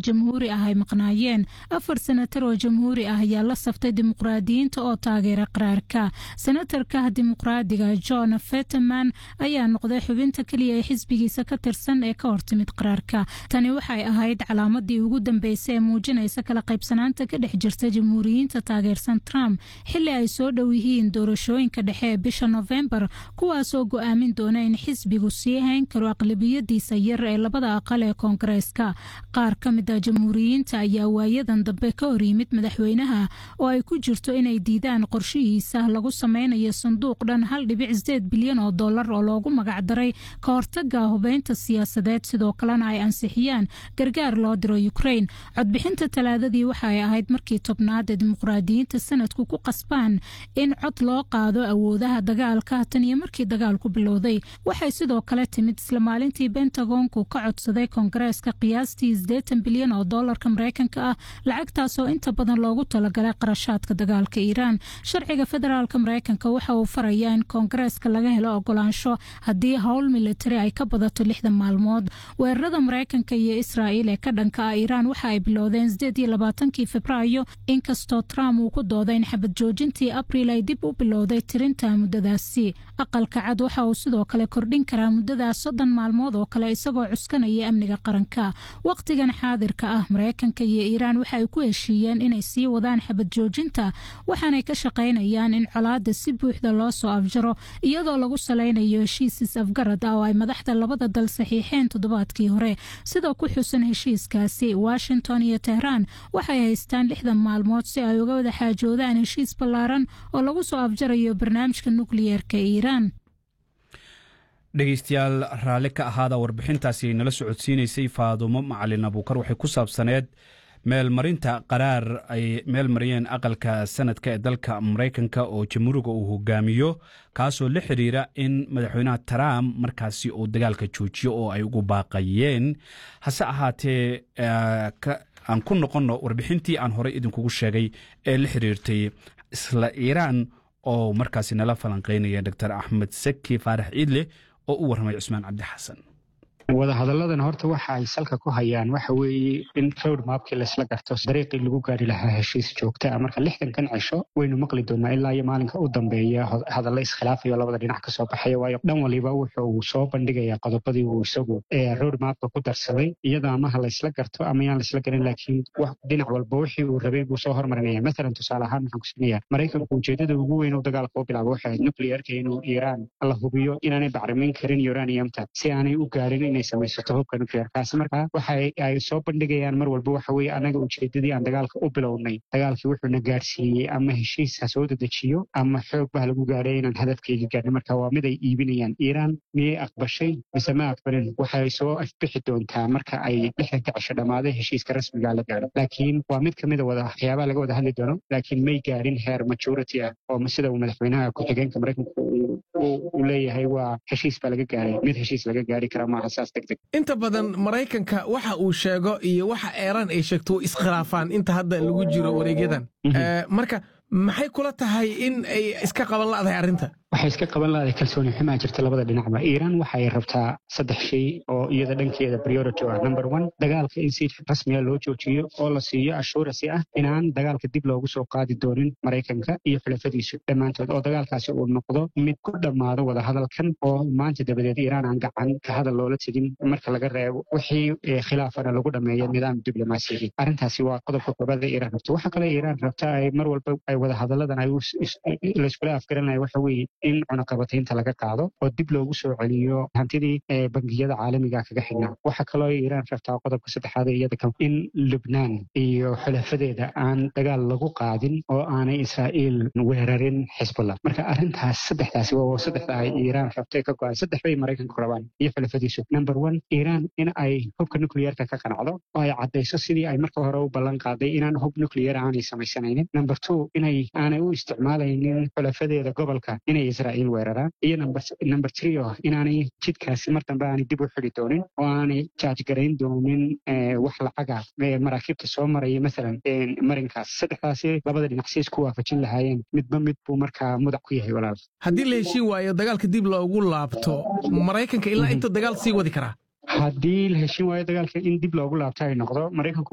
jamhuuri ah ay maqnaayeen afar senatar oo jamhuuri ah ayaa la saftay dimuqraadiyiinta oo taageera qaraarka senatarka dimuqraadiga john fetterman ayaa noqday xubinta keliya ee xisbigiisa ka tirsan ee ka hortimid qaraarka tani waxay ahayd calaamadii ugu dambeysay ee muujinaysa kala qaybsanaanta ka dhex jirta jamhuuriyiinta taageersan trump xili ay soo dhow yihiin doorashooyinka dhexe ee bisha nofembar kuwaasoo go-aamin doona in xisbigu sii hayn karo aqlabiyadiisa yar ee labada aqal ee koongareeska qaar ka mid a jamhuuriyiinta ayaa waayadan dambe ka hor yimid madaxweynaha oo ay ku jirto inay diidaan qorshihiisa lagu sameynayo sanduuq dhan hal dhibic sideed bilyan oo dollar oo loogu magacdaray ka hortaga hubeynta siyaasadeed sidoo kalena ay ansixiyaan gargaar loo diro ukrain codbixinta talaadadii waxa ay ahayd markii tobnaad ee dimuqraadiyiinta sanadku ku qasbaan in cod loo qaado awoodaha dagaalka tan iyo markii dagaalku bilowday waxay sidoo kale timid isla maalintii bentagonku ka codsaday koongareeska qiyaastii sideetan bilyan oo doolarka mareykanka ah lacagtaasoo inta badan loogu talagalay qarashaadka dagaalka iiraan sharciga federaalka mareykanka waxa uu farayaa in koongareeska laga helo ogolaansho haddii howl militari ay ka badato lixdan maalmood weerarada mareykanka iyo israa'iil ee ka dhanka ah iiraan waxa ay bilowdeen sideed iyo labaatankii febraayo inkastoo trump uu ku dooday in xabad joojintii abriil ay dib u bilowday tirinta muddadaasi aqalka cad waxa uu sidoo kale kordhin karaa muddadaas soddon maalmood oo kale isagoo cuskanaya amniga qaranka wakhtigan xaadirka ah mareykanka iyo iiraan waxa ay ku heshiiyeen inay sii wadaan xabad joojinta waxaanay ka shaqaynayaan in colaada si buuxda loo soo afjaro iyadoo lagu salaynayo heshiisis afgarad ah oo ay madaxda labada dal saxiixeen toddobaadkii hore sidoo ku xusan heshiiskaasi washington iyo tehraan waxay haystaan lixdan maalmood si ay uga wada xaajoodaan heshiis ballaaran oo lagu soo afjarayo barnaamijka nukliyeerka iiraan dhegeystayaal raalli ka ahaada warbixintaasi nala socodsiinaysay faadumo macalin abuukar waxay ku saabsaneed meelmarinta qaraar ay meel mariyeen aqalka sanadka ee dalka maraykanka oo jamhuuriga uu hogaamiyo kaasoo la xiriira in madaxweynaha trump markaasi uu dagaalka joojiyo oo ay ugu baaqayeen hase ahaatee aan ku noqonno warbixintii aan horey idinkugu sheegay ee la xiriirtay isla iiraan oo markaasi nala falanqeynaya doctor axmed saki faarax ciidle oo u warramay cusmaan cabdi xasan wadahadalladan horta waxa ay salka ku hayaan waxa weeye in rowd maabkii laysla garto dariiqii lagu gaari lahaa heshiis joogta ah marka lixdankan cisho waynu maqli doonaa ilaa iyo maalinka u dambeeya hadalla iskhilaafayo labada dhinac ka soo baxaya waayo dhan waliba wuxuu soo bandhigayaa qodobadii uu isagu rowd maabka ku darsaday iyada amaha laysla garto ama yaan laysla garin laakiin dhinac walba wixii uu rabay buu soo hormarinaya mathalan tusaale ahaan waxaan ku siinaya maraykanku ujeedada ugu weyn uu dagaalka u bilaabo waxay ahayd nuclearka inuu iiraan la hubiyo inaanay bacrimin karin uraniumta si aanay u gaarin inay samaysato hubka nuclearkaasi markaa waxa ay soo bandhigayaan mar walba waxa weeye anaga ujeedadii aan dagaalka u bilownay dagaalkii wuxuuna gaarsiiyey ama heshiis ha soo dedejiyo ama xoog bah lagu gaadhay inaan hadafkeyga gaarnay marka waa mid ay iibinayaan iiraan miyay aqbashay mise ma aqbalin waxay soo afbixi doontaa marka ay lixdanka cisho dhammaaday heshiiska rasmiga la gaadho laakiin waa mid ka mida wada waxyaabaha laga wada hadli doono laakiin may gaadhin heer majority ah oo sida uu madaxweynaha ku-xigeenka maraykanka uu leeyahay waa heshiis baa laga gaaray mid heshiis laga gaari kara maaha saas degdeg inta badan maraykanka waxa uu sheego iyo waxa eeraan ay sheegto way iskhilaafaan inta hadda lagu jiro wareegyadan marka maxay kula tahay in ay iska qaban la'dahay arrinta waxay iska qaban lahaday kalsooni xumaa jirta labada dhinacba iiraan waxay rabtaa saddex shay oo iyada dhankeeda priority ah number one dagaalka in si rasmiya loo joojiyo oo la siiyo assurance ah inaan dagaalka dib loogu soo qaadi doonin maraykanka iyo xulafadiisu dhammaantood oo dagaalkaasi uu noqdo mid ku dhammaado wadahadalkan oo maanta dabadeed iiraan aan gacan ka hadal loola tegin marka laga reebo wixii khilaafana lagu dhameeyo nidaam diblomaasiyadii arrintaasi waa qodobka koobaad ee iiraan rabta waxa kale iiraan rabta ay mar walba ay wadahadalladan ay layskula afgaranaya waxa weeye in cunaqabataynta laga qaado oo dib loogu soo celiyo hantidii bangiyada caalamiga kaga xidhnaa waxaa kaloo iiraan rabtaa qodobka saddexaad ee iyada in lubnaan iyo xulafadeeda aan dagaal lagu qaadin oo aanay israa'iil weerarin xisbullah marka arrintaas saddexdaasi waa saddexda ay iiraan rabtay ka go-an saddex bay maraykanku rabaan iyo xulafadiisu number one iiraan in ay hubka nuclearka ka qanacdo oo ay caddayso sidii ay marka hore u ballan qaaday inaan hub nuclear aanay samaysanaynin number two inay aanay u isticmaalaynin xulafadeeda gobolka inay israa'iil weeraraan iyo number three oo inaanay jidkaasi mar dambe aanay dib u xidi doonin oo aanay jaajgarayn doonin wax lacaga maraakiibta soo maraya maalan marinkaas saddexdaasi labada dhinac si isku waafajin lahaayeen midba mid buu markaa mudac ku yahay walaal haddii la heshiin waayo dagaalka dib loogu laabto maraykanka ilaa inta dagaal sii wadi karaa haddii la heshiin waayo dagaalka in dib loogu laabto ay noqdo maraykanku